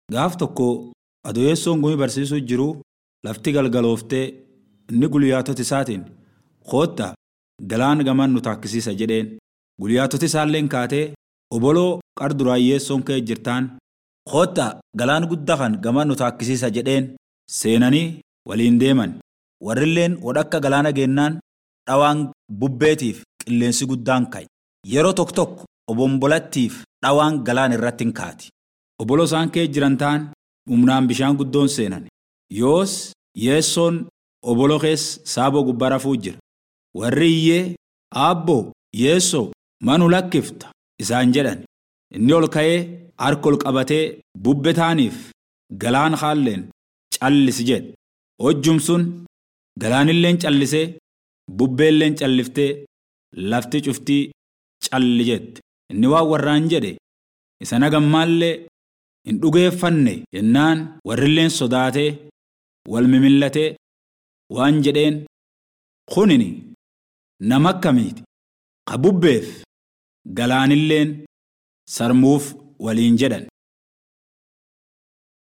Gaaf tokko adoyessoon gumii barsiisuu jiru lafti galgalooftee inni guyyaatota isaatiin koottaa galaan gaman nu taakkisiisa jedheen. Guyyaatota isaalleen kaatee oboloo qar duraayyeessoon ka'e jirtaan koottaa galaan guddaa kan gaman nu taakkisiisa jedheen seenanii waliin deeman. Warrilleen wadhakka galaana geennaan dhawaan bubbeetiif qilleensi guddaan ka'e. Yeroo tokko tokko obombolattiif dhawaan galaan irratti hin kaati. Oboloo isaan ka'e jiran ta'an humnaan bishaan guddoon seenan. Yoos yeessoon oboloo keessa saaboo gubbaa rafuu jira. Warri iyyee aabboo yeessoo manu lakkifta isaan jedhan. Inni ol ka'ee harka ol qabatee bubbe taaniif galaan haalleen callisi jedhe. Hojjum sun galaanilleen callisee bubbeelleen calliftee lafti cuftii calli jette. Inni waan warraan jedhe isa nagammaallee hin dhugeeffanne jennaan warrilleen sodaatee wal mimillatee waan jedheen kunini nama akkamiiti ka bubbeef galaanilleen sarmuuf waliin jedhan